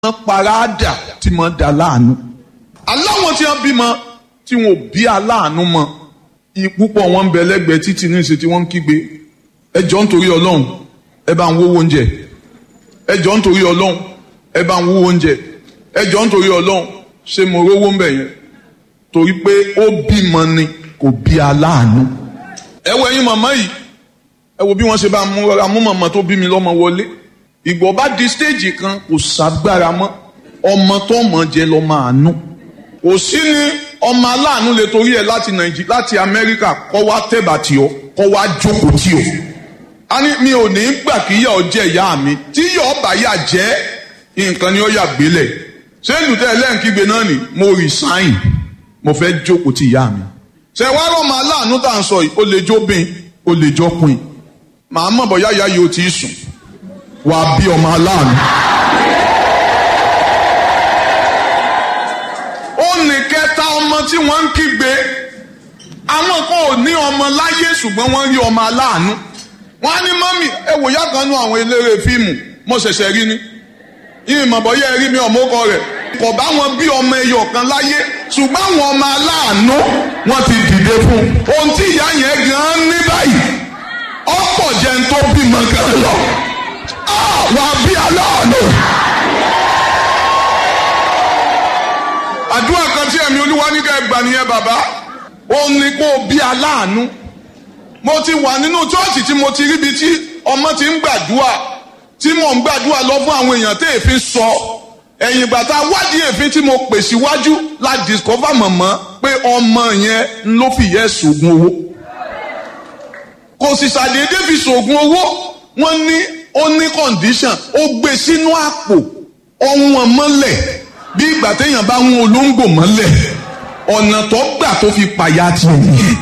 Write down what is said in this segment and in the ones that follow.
paráàdà tí mo dà láàánú. aláwọn tí wọ́n bímọ tí wọn ò bí aláàánú mọ púpọ̀ wọn ń bẹ lẹ́gbẹ̀ẹ́ títí ní ìṣe tí wọ́n ń kígbe ẹ jọ̀ọ́ nítorí ọlọ́run ẹ bá ń wówó oúnjẹ ẹ jọ̀ọ́ nítorí ọlọ́run ẹ bá ń wówó oúnjẹ ẹ jọ̀ọ́ nítorí ọlọ́run ṣé mo rówó ń bẹ̀ yẹn torí pé ó bímọ ni kò bí aláàánú. ẹ wo ẹ̀yin màmá yìí ẹ wo bí wọ́n ṣe bá mú màmá tó bí mi lọ́mọ wọlé ìgbọ́ bá di stéèjì kan kò ságbára mọ́ ọmọ tó mọ̀ jẹ́ lọ́mọ àánú kò sí ní ọmọ aláàánú lè torí ẹ láti nàìjíríà láti amẹ́ríkà kọ́ wá tẹ̀bà tì ọ́ kọ́ wá jókòó tì ọ́ a ní mi ò ní gbà kí yà ọ́ jẹ́ ìyá mi tí yà ọ́ bá yà jẹ́ nǹkan ni ó yà gbélẹ̀ ṣé ìlútẹ́ ẹlẹ́ǹkígbe náà ni mo resign mo fẹ́ jókòó tì ìyá mi ṣe wá rọ́mọ aláàánú tá à ń sọ yìí ó lè jóbin ó lè jọkùn màá mọ̀ bọ́ yáyá yìí ó ti sùn wà á bí ọmọ aláàánú. ó ní kẹta ọmọ tí wọ́n ń kígbe àwọn kan ò ní ọmọ láyé ṣùgbọ́n wọ́n rí ọmọ aláàánú. wọ́n á ní mọ́mì ẹ wò yá kan nú àwọn eléré fíìmù mo ṣẹ̀ṣẹ̀ rí ni yìí mọ̀ yẹ́ rí mi ọmọkọ rẹ̀ kò bá wọn bí ọmọ ẹyọ kan láyé ṣùgbọ́n àwọn ọmọ aláàánú wọ́n ti dìde fún un. ohun tí ìyá yẹn gan-an ní báyìí ọ̀pọ̀ jẹ́ ń tó bímọ gan lọ wà bí aláàánú. àdúrà kan tí ẹ̀mí olúwa ní ká gbà nìyẹn bàbá ó ní kó o bí aláàánú. mo ti wà nínú chọ́ọ̀chì tí mo ti ríbi tí ọmọ ti ń gbàdúrà tí mò ń gbàdúrà lọ fún àwọn èèyàn tí èéfín sọ ẹ̀yìn ìgbà tá a wádìí èéfín tí mo pè síwájú la discover mọ̀mọ́ pé ọmọ yẹn ló fìyẹ́ sògùn owó kò sì ṣàdédé fi sògùn owó wọ́n ní ó ní condition ó gbé sínú àpò ọ̀hún mọ́lẹ̀ bí ìgbà téèyàn bá ń olóńgbò mọ́lẹ̀ ọ̀nà tó gbà tó fi pàyà tì nìyẹn.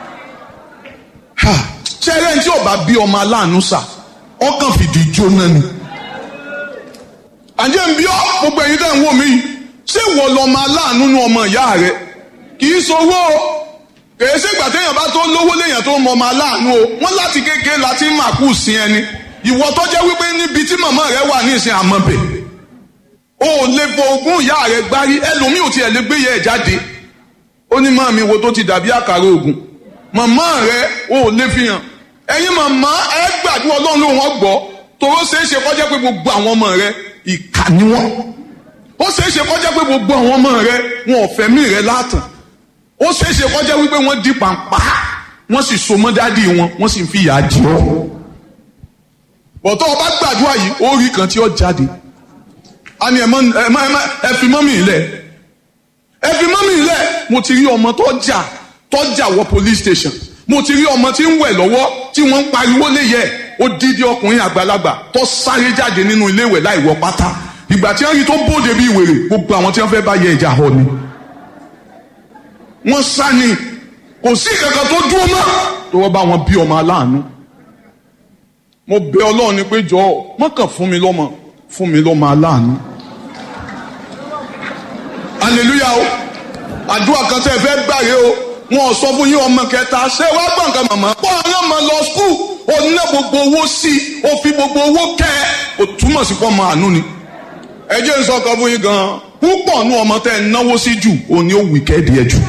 ṣẹ́rẹ́ tí ò bá bí ọmọ aláàánú sà ọkàn fìdí jóná ni. àjẹ́ ń bí ọ́ gbogbo ẹ̀yin tẹ́ ń wò mí ṣé wọ́n lọ́mọ aláàánú nu ọmọ ìyá rẹ̀ kì í sowó kèé ṣègbà téèyàn bá tó lówó léèyàn tó mọ ọmọ aláàánú o wọ́n láti kékeré láti màkú sí ẹni ìwọ tó jẹ́ wípé níbi tí màmá rẹ wà ní ìsìn àmọ́bẹ̀ o ò lè fo ogún ìyá rẹ gbárí ẹlòmíì ò tiẹ̀ lè gbé yẹ ẹ̀ jáde ó ní màmí wo tó ti dàbí àkàrà ògùn màmá rẹ o ò lè fi hàn ẹ̀yin màmá ẹ gbàdúrà ọlọ́run ló wọ́n gbọ́ tòró ṣeé ṣe kọjá pé gbogbo àwọn ọmọ rẹ ìkà ni wọ́n ó ṣeé ṣe kọjá pé gbogbo àwọn ọmọ rẹ wọn ò fẹ̀mí rẹ látàn ó ṣeé ṣe kọjá wípé wọ́n di pàǹpá wọ́n sì so mọ́ dádì wọn wọ́n sì ń fi ìyà jẹ ọ́ bọ̀tọ́ ọba gbàdúrà yìí ó rí kan tí ó jáde a ní ẹ fi mọ́mì ilẹ̀ ẹ fi mọ́mì ilẹ̀ mo ti rí ọmọ tó jà tó jà wọ police station mo ti rí ọmọ tí ń wẹ̀ lọ́wọ́ tí wọ́n ń pariwo léyẹ ó dídí ọkùnrin àgbàlagbà tó sáré jáde nínú ilé ìwẹ̀ láì wọ pátá ìgbà tí wọ́n rí tó bóde bí wèrè gbogbo àwọn tí wọ́n fẹ́ bá yẹ ìjà họ ni wọ́n sá ni kò sí kankan tó dúró mọ́ tó wọ́n bá wọn bí ọmọ aláàánú mo bẹ ọlọ́run ni pé jọ mọ́kàn fún mi lọ́mọ fún mi lọ́mọ aláàánú. aleluya o àdúrà kan tẹ́ ẹ fẹ́ gbàre o wọn ò sọ fún yín ọmọ kẹta ṣé wàá gbọ̀n kan màmá. pọ́ ọ̀rẹ́ ọmọ lọ skul ó ná gbogbo owó sí i ó fi gbogbo owó kẹ́ ẹ ó túmọ̀ sí pọ́ ọmọ àánú ni. ẹ jẹ́ n sọ kan fún yín gan-an púpọ̀ nú ọmọ tẹ́ ẹ náwó sí jù òní ó wì kẹ́ẹ̀dì ẹ jù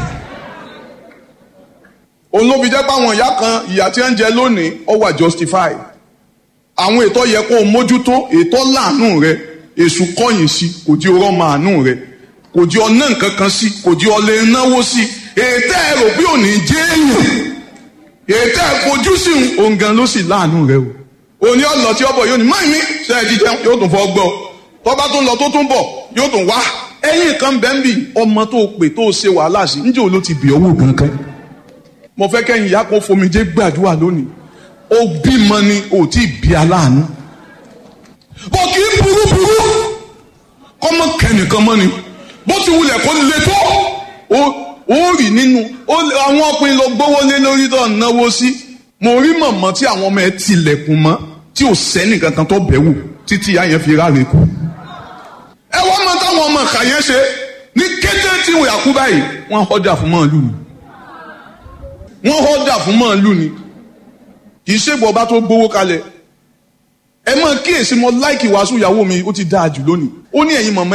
òun ló fi jẹ́ pé àwọn ìyá kan ìyá tí ń jẹ lónìí ó wà justify àwọn ètò yẹ kó o mójútó ètò láàánú rẹ èṣù kọ̀yìn sí kò di ọ̀rọ̀ màánú rẹ kò di ọ̀nà nǹkan kan sí kò di ọ̀lẹ́ náwó sí ètò ẹ rò bí òní jẹ́ èèyàn ètò ẹ fojú sí òun gan ló sì láàánú rẹ o òní ọ̀nà tí ọbọ̀ yóò ní mọ́ ìmí ṣe é jíjẹ yóò tún fọ́ gbọ́ tọ́ba tó ń lọ tó tún bọ̀ yóò tún wá ẹ̀yìn kan bẹ́ẹ̀ bì ọmọ tó pè tó ṣe wàhálà sí níjẹ́ oló ti bì owó kankan mo fẹ́ kẹ́yìn ìyá kan fomijé gbàdúrà lónìí ó bímọ ni ò tí ì bí aláàánú. bó kì í burúburú kọ́mọ kẹ́nìkan mọ́ ni bó ti wulẹ̀ kó le tó ó rì nínú àwọn ọkùnrin lọ gbówó lé lórí tó náwó sí mo rí mọ̀mọ́ tí àwọn ọmọ ẹ tilẹ̀kùn mọ́ tí ò sẹ́nì kankan tó bẹ̀ wò títí ìyá yẹn fi ráre kú. ẹ wọ́n mọ táwọn ọmọ ìkà yẹn ṣe ní kété tí wọ́n yà kú báyìí wọ́n họ́dà fún mọ́ọ̀lù wọ́n họ́dà fún mọ́ọ̀lù ni kì í ṣègbọ́ ọba tó gbowó kalẹ̀ ẹ mọ̀ kíyèsí mo láìkì wàásù ìyàwó mi ó ti dáa jù lónìí ó ní ẹ̀yin mọ̀mọ́